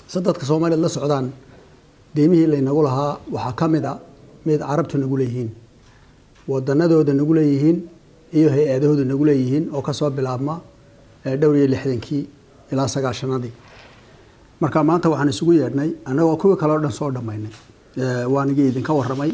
se dadka soomaaliyeed la socdaan deemihii laynagu lahaa waxaa ka mid a mid carabtu nagu leeyihiin wadanadooda nagu leeyihiin iyo hay-adahooda nagu leeyihiin oo kasoo bilaabma dhowr iyo lixdankii ilaa sagaashanadii marka maanta waxaan isugu yeedhnay annagoo kuwii kale o dhan soo dhammaynay waanigii idinka waramay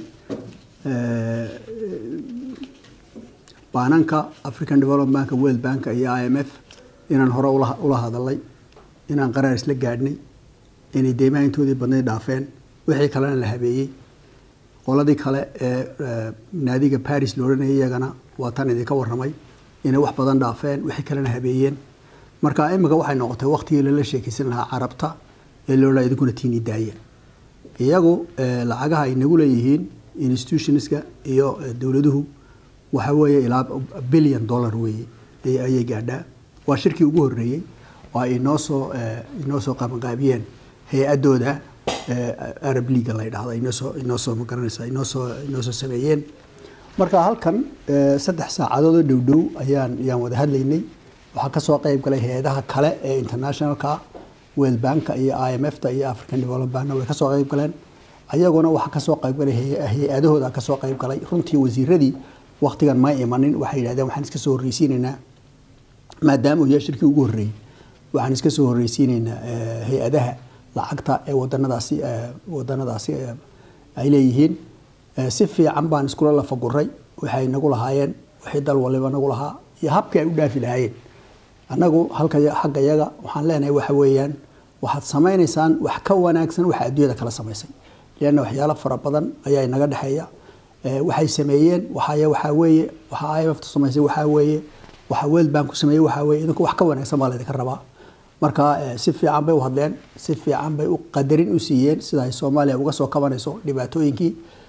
baananka african development bank world bank iyo i m f inaan hore ula hadalay inaan qaraar isla gaadhnay inay deymaha intoodii badnay dhaafeen wixii kalena la habeeyey qoladii kale ee naadiga baris la odhanayay iyagana waa tan idinka waramay inay wax badan dhaafeen wixii kalena habeeyeen marka imika waxay noqotay waktigii lala sheekeysan lahaa carabta ee loodhaa idinkuna tiini daayeen iyagu lacagaha ay nagu leeyihiin institutionska iyo dowladuhu waxa weeye ilaa billion dollar weeye ayay gaadhaa waa shirkii ugu horreeyey oo ay inoo soo inoo soo qabanqaabiyeen hay-adooda arab leaga la ydhahda inoosoo inoo soo magaranaysa inoo soo inoo soo sameeyeen marka halkan saddex saacadood oo dhow dhow ayaan ayaan wada hadlaynay waxaa kasoo qeyb galay hay-adaha kale ee internationalka world banka iyo i m f ta iyo african development bankna way kasoo qeyb galeen ayaguna waxaa kasoo qeyb galay hay-adahooda kasoo qeyb galay runtii wasiiradii waktigan ma imanin waxay yidhahdeen waxaan iska soo horreysiinaynaa maadaama uu yahay shirkii ugu horreeyey waxaan iska soo horreysiinaynaa hay-adaha lacagta ee wadanadaasi wadanadaasi ay leeyihiin si fiican baan iskula lafaguray waxay nagu lahaayeen wixii dal waliba nagu lahaa iyo habkii ay u dhaafi lahaayeen annagu halka xagga yaga waxaan leenahay waxa weeyaan waxaad samaynaysaan wax ka wanaagsan waxa adduunyada kala samaysay leanna waxyaalo fara badan ayaa inaga dhexeeya waxay sameeyeen waxay waxaa weeye waxa i m f samaysay waxaa weeye waxa world bank ku sameeyey waxaa weeye idinku wax ka wanaagsan baa laydinka rabaa marka si fiican bay u hadleen si fiican bay u qadarin u siiyeen sida ay soomaaliya uga soo kabanayso dhibaatooyinkii